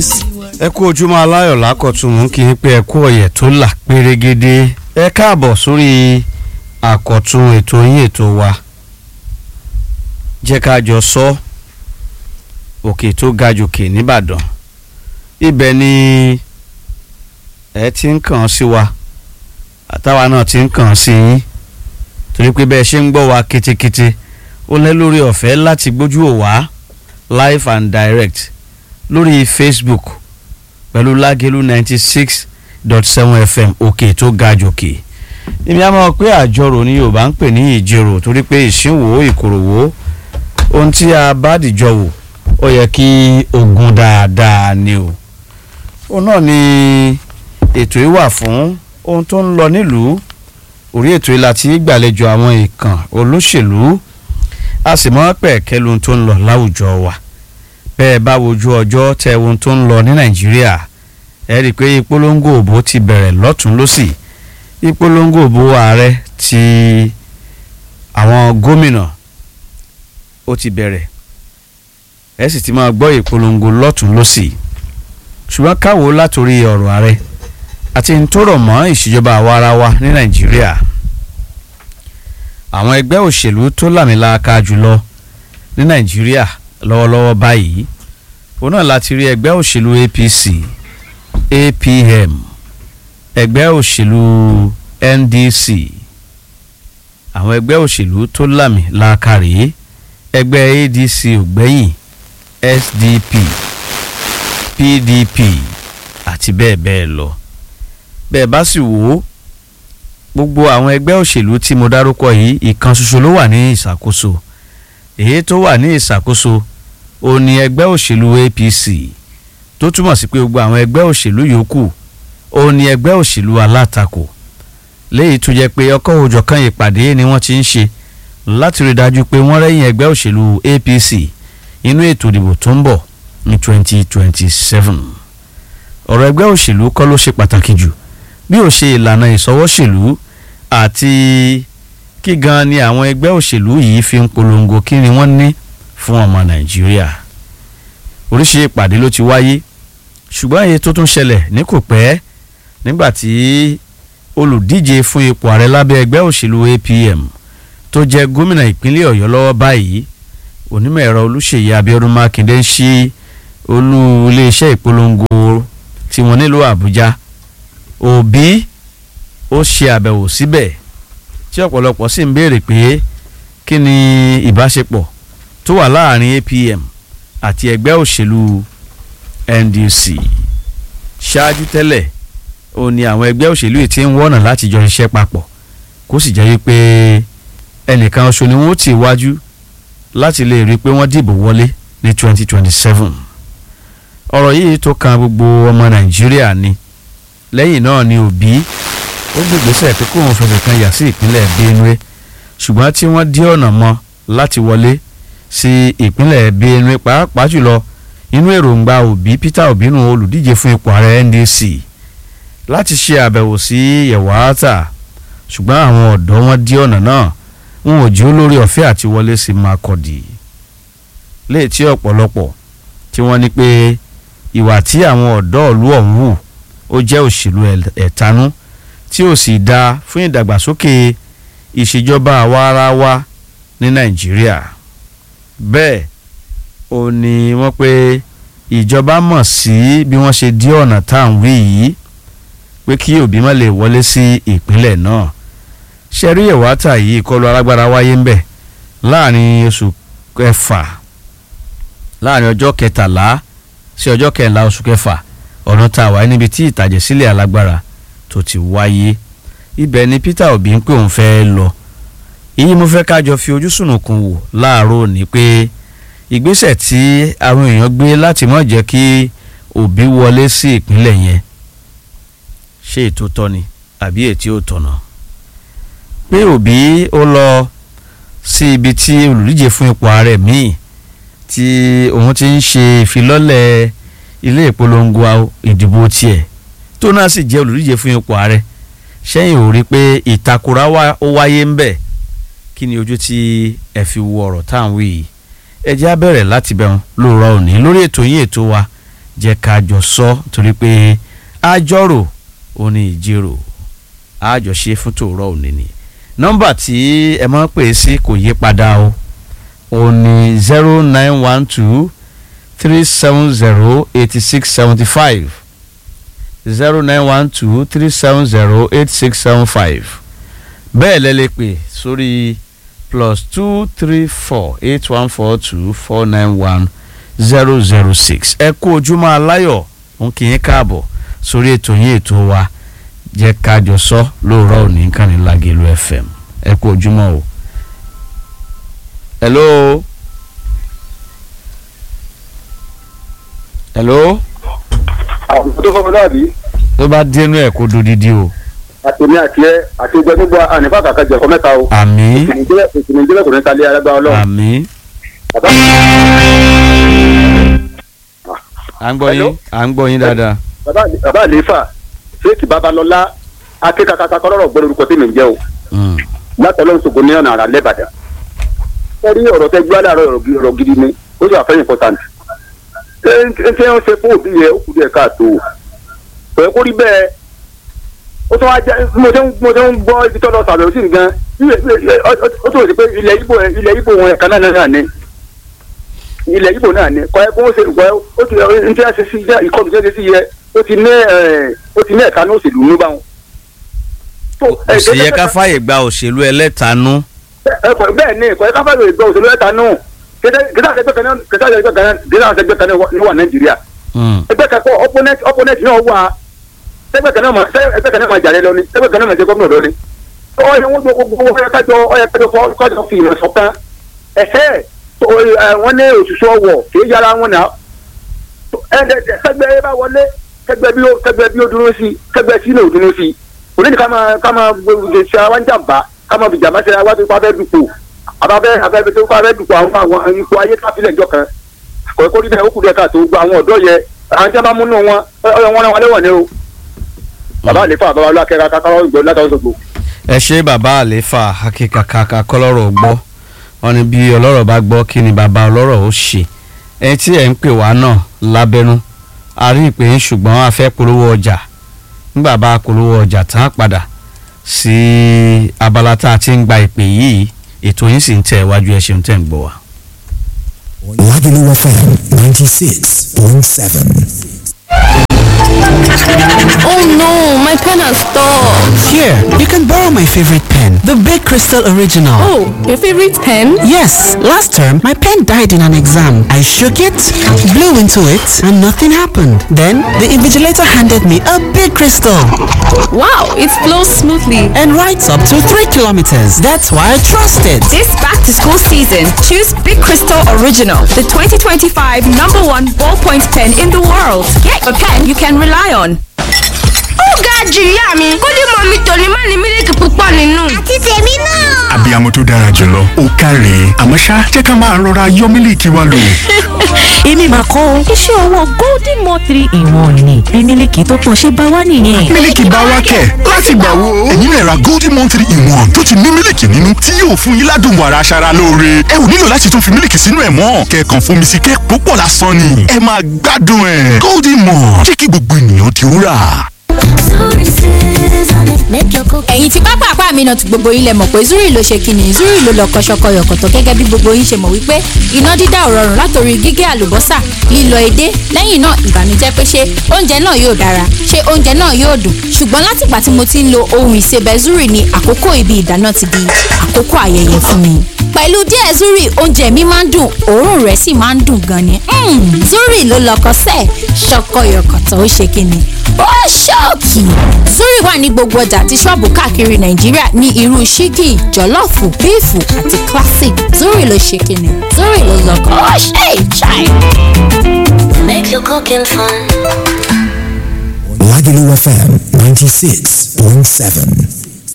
ẹ kú ojúmọ́ aláyọ̀ lákọ̀tún mú kí n pé ẹ kú ọ̀yẹ̀ tó là pérégede ẹ káàbọ̀ sórí àkọ̀tún ètò yín ètò wa jẹ́ ká jọ sọ òkè tó ga jòkè nìbàdàn ibẹ̀ ni ẹ ti ń kàn sí wa àtàwa náà ti ń kàn sí yín torí pé bẹ́ẹ̀ ṣe ń gbọ́ wa ketekete ó lẹ́ lórí ọ̀fẹ́ láti gbójú ò wá live and direct lórí facebook pẹ̀lú lágẹ̀lú ninety six dot seven fm òkè tó ga jòkè èmi á mọ̀ pé àjọrò ni yorùbá ń pè ní ìjẹrò torí pé ìṣínwó ìkòròwó ohun tí a bá dìjọ wò ó yẹ kí ogun dáadáa ni o òun náà ni ètò yìí wà fún ohun tó ń lọ nílùú orí ètò yìí láti gbàlejò àwọn ìkàn olóṣèlú a sì mọ́ pẹ̀kẹ́ lóhun tó ń lọ láwùjọ wa bẹ́ẹ̀ bá wojú ọjọ́ tẹ ohun tó ń lọ ní nàìjíríà ẹ rí i pé ìpolongo òbó ti bẹ̀rẹ̀ lọ́tún lọ́sì ìpolongo òbó ààrẹ ti àwọn gómìnà ó ti bẹ̀rẹ̀ ẹ sì ti máa gbọ́ ìpolongo lọ́tún lọ́sì ṣùgbọ́n káwo látòrí ọ̀rọ̀ ààrẹ àti n tó rọ̀ mọ́ ìṣèjọba àwa ara wa ní nàìjíríà àwọn ẹgbẹ́ òṣèlú tó làmìlaka jùlọ ní nàìjíríà lọ́wọ́lọ́wọ́ báyìí òun náà láti rí ẹgbẹ́ òṣèlú apc apm ẹgbẹ́ òṣèlú ndc àwọn ẹgbẹ́ òṣèlú tó lámì láàkàrí ẹgbẹ́ adc ògbẹ́yìn sdp pdp àti bẹ́ẹ̀ bẹ́ẹ̀ lọ bẹ́ẹ̀ bá sì wò ó gbogbo àwọn ẹgbẹ́ òṣèlú tí mo dárúkọ yìí ìkan ṣoṣo ló wà ní ìṣàkóso èyí tó wà ní ìṣàkóso ó ní ẹgbẹ́ òṣèlú apc tó túmọ̀ sí pé gbogbo àwọn ẹgbẹ́ òṣèlú yòókù ó ní ẹgbẹ́ òṣèlú alátakò léyìí tó jẹ́ pé ọkọ̀ òjọ̀kan ìpàdé ni wọ́n ti ń ṣe láti rí dájú pé wọ́n rẹ́yìn ẹgbẹ́ òṣèlú apc inú ètò ìdìbò tó ń bọ̀ ní 2027 ọ̀rọ̀ ẹgbẹ́ òṣèlú kọ́ ló ṣe pàtàkì jù bí ó ṣe ìlànà ìsọwọ́ṣèlú àti kí gan ni àwọn ẹgbẹ́ òṣèlú yìí fi ń polongo kí ni wọ́n ní fún ọmọ nàìjíríà oríṣi ìpàdé ló ti wáyé ṣùgbọ́n èyí tó tún ṣẹlẹ̀ ní kò pẹ́ nígbà tí olùdíje fún ipò ààrẹ lábẹ́ ẹgbẹ́ òṣèlú apm tó jẹ́ gómìnà ìpínlẹ̀ ọ̀yọ́ lọ́wọ́ báyìí onímọ̀ ẹ̀rọ olùṣèyí abiodun makinde ń ṣí olú iléeṣẹ́ ìpolongo tí wọ́n nílò àbújá òbí ó ṣe àbẹ̀wò síbẹ̀ tí ọ̀pọ̀lọpọ̀ sì ń béèrè pé kí ni ìbáṣepọ̀ tó wà láàrin apm àti ẹgbẹ́ òṣèlú ndc ṣáájú tẹ́lẹ̀ ó ní àwọn ẹgbẹ́ òṣèlú yìí ti ń wọ́nà láti jọ ṣiṣẹ́ papọ̀ kó sì jẹ́ wípé ẹnìkan oṣù ni wọ́n ti wájú láti lè rí i pé wọ́n dìbò wọlé ní 2027 ọ̀rọ̀ yìí tó kan gbogbo ọmọ nàìjíríà ni lẹ́yìn náà ni òbí ó gbègbèsè pé kóun fẹsẹ̀ kan yà sí ìpínlẹ̀ benue ṣùgbọ́n tí wọ́n dí ọ̀nà mọ́ láti wọlé sí ìpínlẹ̀ benue pàápàá jùlọ inú èròǹgbà òbí peter obi nù olùdíje fún ipò ààrẹ ndc láti ṣe àbẹ̀wò sí yẹ̀wàátà ṣùgbọ́n àwọn ọ̀dọ́ wọn dí ọ̀nà náà wọn ò jí olórí ọ̀fẹ́ àti wọlé sí makọ́dì léètí ọ̀pọ̀lọpọ̀ tí wọ́n ní pé ìwà tí àwọn ọ̀dọ́ ìlú ọ̀hún hù ó jẹ́ òṣèlú ẹ̀tanú tí ó sì dáa fún ìdàgbàsókè ìṣèjọba àwa ara wa ní nàìjíríà bẹ́ẹ̀ ò ní wọ́n pé ìjọba mọ̀ sí bí wọ́n ṣe dí ọ̀nà tá à ń wí yìí pé kí òbí má lè wọlé sí ìpínlẹ̀ náà ṣẹ́rí ìwátà yìí ìkọlù alágbára wáyé ń bẹ̀ láàrin oṣù kẹfà láàrin ọjọ́ kẹtàlá sí ọjọ́ kẹrìnlá oṣù kẹfà ọ̀nà tá a wáyé níbi tí ìtàjẹ̀sílẹ̀ alágbára tó ti wáyé ibẹ̀ ni peter obi ń pè òun fẹ́ lọ èyí mo fẹ́ kájọ fi ojú sùnùkùn wò láàárọ̀ ní pé ìgbésẹ̀ tí àwọn èèyàn gbé láti má jẹ́ kí òbí wọlé sí ìpínlẹ̀ yẹn ṣé ètò tọ́ ni àbí ètí ò tọ̀nà pé òbí ó lọ sí ibi tí olùdíje fún ipò ààrẹ míì tí òun ti ń ṣe ìfilọ́lẹ̀ ilé ìpolongo ìdìbò tiẹ̀ tó náà sì jẹ́ olùdíje fún ipò ààrẹ sẹ́yìn ò rí pé ìtakùrá ó wáyé ń bẹ̀ kí ni ojú tí ẹ fi wo ọ̀rọ̀ tá à ń wí yìí ẹ jẹ́ á bẹ̀rẹ̀ láti bẹ̀rùn lóòrọ̀ òní lórí ètò yín ètò wa jẹ́ ká jọ sọ torí pé àjọrò ò ní ìjírò àjọṣe fún tòórọ́ òní ni nọ́mbà tí ẹ máa ń pè é sí kò yí padà o ò ní zero nine one two three seven zero eighty six seventy five zero nine one two three seven zero eight six seven five bẹ́ẹ̀ lẹ́ lè pè sórí plus two three four eight one four two four nine one zero zero six ẹ kú ojúmọ́ aláyọ̀ ń kí yín káàbọ̀ sórí ètò yín ètò wa jẹ́ kájọ sọ lóòrọ̀ òní kàní Lágelú FM ẹ kú ojúmọ́ o. hello. hello. àwọn tó fọwọ́ náà bí tó bá dénú ẹ̀ kó dodidi o. àtẹ̀mí àti ẹ àti ẹgbẹ́ gbogbo ànífà kàkà jẹ̀kọ́ mẹ́ta o. àmì ìkìnnì ìjẹ́lẹ̀ kò ní kalẹ̀ alágbá ọlọ́run. àmì. bàbá à ń gbọ́ Hello? yín à ń gbọ́ yín dáadáa. bàbá bàbá àlefa ṣéèkì babalọ́lá akékakaka kọ́lọ́rọ̀ gbọ́dọ̀ orúkọ tí mi ń jẹ́ o Mm. látọ̀lọ́ ṣògo ní ọ̀nà àrà lẹ́bàdà. ẹ rí ọ̀rọ̀ tẹ gbé aláàárọ̀ ọ̀rọ̀ gi- ọ̀rọ̀ gidi ni ó sì wà fẹ́ important. ṣé ṣé ń ṣe fún òbí yẹ ó kù díẹ̀ káàtó o. kò yẹ kó rí bẹ́ẹ̀ ó tún wá jẹ́ mo ṣe ń mo ṣe ń gbọ́ ibi tó lọ sàbẹ̀wò sí nǹkan ilẹ̀- ilẹ̀- ó ó tún wò sí pé ilẹ̀ ibo ilẹ̀ ibo wọn ẹ̀ka náà náà ni ilẹ̀ ibo náà ni kọ́ ẹ kó ṣe kọ́ ẹ ó ti ń tí a ṣe sí ìkọlù tí a ṣe sí yẹ ó ti ní ẹ̀ ó ti ní ẹ̀ka ní òṣèlú ní báwọn. tó, kò ẹ̀, sì yẹ gẹ́gẹ́ ká bẹ́ẹ̀- fàyè gba òṣèlú ẹlẹ́tanú. ẹ kọ bẹ́ẹ̀ ni kọ ẹ káfá lè gbọ́ òṣèlú ẹ̀ta nù kìtà àtẹgbẹ́ kan náà kìtà àtẹgbẹ́ kan náà kìtà àtẹgbẹ́ kan náà wà- ní wà nàìjíríà Mm. ẹgbẹ́ kan kọ opponent opponent náà wà ẹgbẹ́ kan náà mà ẹgbẹ́ kan náà mà jàre lọ ni ẹgbẹ́ kan náà mà jẹ gómìnà lọ ni ọyẹ wọn gbogbo gbogbo ọyẹ kájọ ọyẹ kájọ fọ kájọ fi ìmọ̀ ṣọ̀kan ẹ̀hẹ́ tó, ẹ, wọn ní òṣìṣẹ́ ọwọ́ kì í yára wọn náà kẹgbẹ́ ẹ bá wọlé kẹgbẹ́ bí ó kẹgbẹ́ bí ó dúró sí kẹgbẹ́ sí náà ó dúró sí onídìí ká máa ká máa gbé ṣe àwọn jàmbá ká máa bìjà máa ṣe àwọn tó fẹ́ dùpò àbábẹ́ àbẹ́bẹ́ tó fẹ́ dùpò àwọn àwọn ipò ayé káfílẹ̀ ìjọ kan kò kó rí bẹ́ẹ̀ ó kù díẹ̀ káàtó gba àwọn ọ̀dọ́ yẹ àwọn tí wọ́n bá múnú wọn ọyọ wọn náà wọlé wọ̀ ní o bàbá àlefa bàbá olúwakẹ́ra kákàrọ̀ ìgbò látàwọn sọ̀gbò. ẹ ṣe bàbá àléfà akíkàkàkà kọlọ́rọ̀ gbọ́ wọn ni bí ọlọ́rọ̀ bá gbọ́ kí ni bàbá ọlọ́rọ̀ ó ṣe ẹni tí ẹ̀ ń pè wá náà lábẹ́nú a rí ìpè ń ṣùgbọ́n a fẹ́ polówó ọjà nígbà bá a polówó ọjà tán á padà sí abala tá a ti ń gba ìpè yìí ètò yín sì ń tẹ̀ wájú ẹ ṣeun tẹ̀ ń gbọ́ wa. Lagelu FM 96.7. Oh no, my pen has stopped. Here, you can borrow my favorite pen, the Big Crystal Original. Oh, your favorite pen? Yes, last term my pen died in an exam. I shook it, blew into it, and nothing happened. Then the invigilator handed me a big crystal Wow, it flows smoothly. and writes up to 3 kilometers. That's why I trust it. This back to school season, choose Big Crystal Original, the 2025 number one ballpoint pen in the world. Get a pen you can rely on. ó ga jù ìyá mi kódì mọ mi tòní má ní mílíkì púpọ̀ nínú. àti tèmi náà. abiyamọ tó dára jùlọ ó káre àmọ́ ṣá jẹ́ ká máa rọra yọ mílíkì wa lò. èmi máa kọ́ o iṣẹ́ ọwọ́ golden mo three in one ni bí mílíkì tó pọ̀ ṣe bá wá nìyẹn. mílíkì bá wá kẹ̀ láti gbà wo. ẹ̀yin lè ra golden one three in one tó ti ní mílíkì nínú tí yóò fún yín ládùn wàrà aṣara lóore. ẹ ò nílò láti tún fi mílíkì sínú ẹ̀ mọ́ kẹ̀kàn fomi sí kẹ́ púpọ̀ lásán ni. ẹ máa gbádùn ẹ̀ golden one jẹ́ kí gbogbo ènìyàn ti rà. ẹ̀yin tí pápá àpá mi náà ti gbogbo yín lẹ mọ̀ pé zuri ló ṣe kíni zuri ló lọ kọ́ṣọ́kọ́ yọ̀kọ̀tọ̀ gẹ́gẹ́ bí gbogbo yín ṣe mọ̀ wípé iná dídá ò rọrùn látòrí gígé àlùbọ́sà lílọ edé lẹ́yìn náà ìbànújẹ́ pé ṣé oúnjẹ náà yóò dára ṣé oúnjẹ náà yóò dùn ṣùgbọ́n látìgbà tí mo ti ń lo ohun ìsebẹ̀ zuri ni àkókò ibi ìdáná ti di àkókò ayẹyẹ fún mi pẹ̀lú díẹ̀ zuri oúnjẹ mi máa ń dùn òórùn rẹ̀ sì máa ń dùn gan ni Mm, zuri ló lọkọ sẹ́ẹ̀ ṣọkọyọkọ̀tọ̀ ó ṣe kíni ó ṣọ́ọ̀kì zuri wà ní gbogbo ọjà àti ṣọ́ọ̀bù káàkiri nàìjíríà ní irú ṣíkì jọ̀lọ́ọ̀fù bíìfù àti classic zuri ló ṣe kíni zuri ló lọkọ ó ṣe ìṣàì. make your cooking fun. Lagelu FM 96.7.